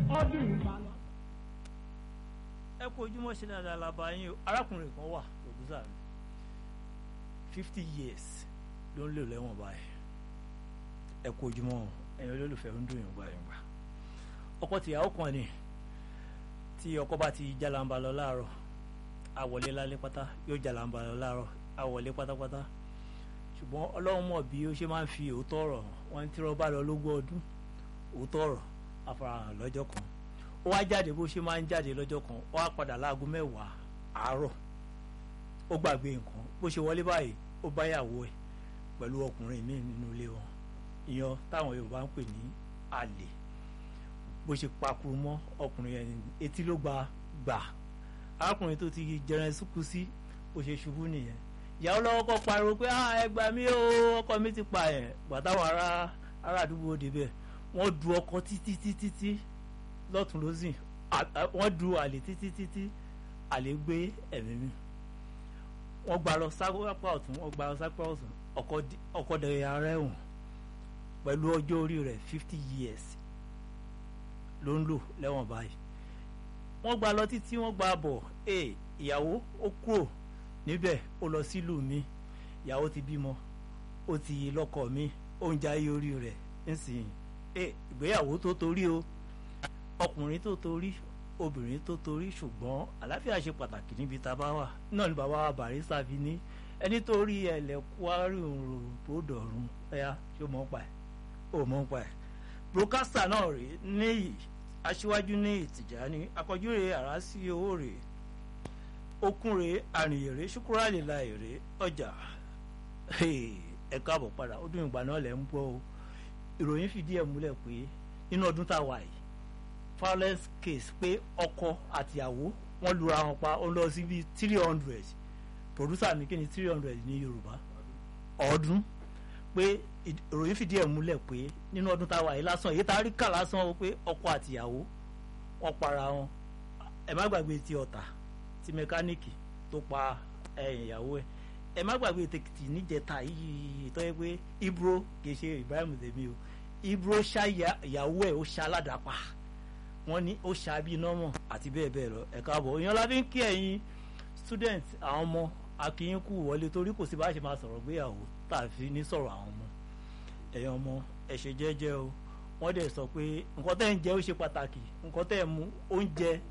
ọdún ìbàlọ́. ẹ kú ojúmọ́ ṣe dáadáa la bá yín o arákùnrin kan wà producer mi fifty years ló ń lò lẹ́wọ̀n báyìí ẹ kú ojúmọ́ ẹ̀yin olólùfẹ́ ń dùn yín gbà yín gbà ọkọ tìyàwó kan ni tí ọkọ bá ti jalamba lọ láàárọ̀ àwọlé lálẹ́ pátá yóò jalamba lọ láàárọ̀ àwọlé pátápátá ṣùgbọ́n ọlọ́run mọ̀ bí ó ṣe máa ń fi òótọ́ ọ̀rọ̀ wọn tí wọ́n bá lọ lógún ọdún òótọ́ ọ̀rọ̀ àfarahàn lọ́jọ́ kan ó wá jáde bó ṣe máa ń jáde lọ́jọ́ kan ó wá padà láago mẹ́wàá àárọ̀ ó gbàgbé nǹkan bó ṣe wọlé báyìí ó bá yàwó ẹ̀ pẹ̀lú ọkùnrin míì nínú ilé wọn ìyan táwọn Yorùbá ń pè ní àlè bó ṣe pakuru mọ́ ọkùnrin yẹn etí ló gba gbà arákùnrin tó ti jẹrẹ sùkú sí bó ṣe ṣubú nìyẹn ìyàwó lọ́wọ́ kọ́ pariwo pé ah ẹ gbà mí o ọkọ mi ti pa ẹ̀ gbàtàwọn ará ará àdúgbò débẹ̀ wọ́n du ọkọ títí títí tí lọ́tún lọ́sìn wọ́n du àlè títí títí àlè gbé ẹ̀mí mi wọ́n gba lọ sápá ọ̀tún wọ́n gba lọ sápá ọ̀tún ọkọ dẹ̀rẹ̀ ara ẹ̀wọ̀n pẹ̀lú ọjọ́ orí rẹ̀ fifty years ló ń lò lẹ́wọ̀n báyìí wọ́n gba lọ títí wọ́n gba bọ̀ ẹ̀ ìyàwó ó kúrò níbẹ̀ ó lọ sílùú mi ìyàwó ti bímọ ó ti lọ́kọ mi ó ń jayé orí rẹ̀ ńsìn ẹ̀ ìgbéyàwó tó torí o ọkùnrin tó torí obìnrin tó torí ṣùgbọ́n àlàáfíà ṣe pàtàkì níbi tá a bá wà náà ni bàbá wa Barrister fi ní ẹni tó rí ẹlẹ́kùárì òrùn tó dọ̀rùn ẹ̀yà ṣó mọ̀ pa ẹ̀ ó mọ̀ pa ẹ̀ broadcaster náà rèé níyì aṣíwájú ní Tìjàní akọjú rèé àrá sí owó rèé okun rèé àrìnyè rèé ṣùkúrà lè la èrè ọjà ẹ káàbọ̀ padà ó dún ìgbà náà lẹ̀ ń gbọ́ o ìròyìn fìdí ẹ̀ múlẹ̀ pé nínú ọdún tá a wà yìí violence case pé ọkọ àtìyàwó wọ́n lura wọn pa ó lọ sí bíi three hundred producer mi kí ni three hundred ní Yorùbá ọdún pé ìròyìn fìdí ẹ̀ múlẹ̀ pé nínú ọdún tá a wà yìí lásán èyí tá a rí kà lásán o pé ọkọ àtìyàwó wọ́n para wọn ẹ má gbàgbé ti ọ̀tà ti mẹkáníìkì tó pa ìyàwó ẹ̀ ẹ má gbàgbé tèkìtì níjẹta yìí tó yẹ pé Ibro kì í ṣe Ibrahim tèmi o Ibro ṣá ìyàwó ẹ̀ ó ṣá aládàápa wọ́n ní ó ṣàbí nọ́mọ̀ àti bẹ́ẹ̀ bẹ́ẹ̀ lọ ẹ̀ka àbọ̀ èèyàn lábí ń kí ẹ̀yin student àwọn ọmọ akínyín kú wọlé torí kò sí bá ṣe máa sọ̀rọ̀ gbéyàwó tàbí ní sọ̀rọ̀ àwọn ọmọ ẹ̀yin ọmọ ẹ ṣe jẹ́jẹ́ o wọ́n dẹ̀ sọ pé nǹkan tẹ́ ń jẹ ó ṣe pàtàkì nǹkan tẹ́ ń mu oúnjẹ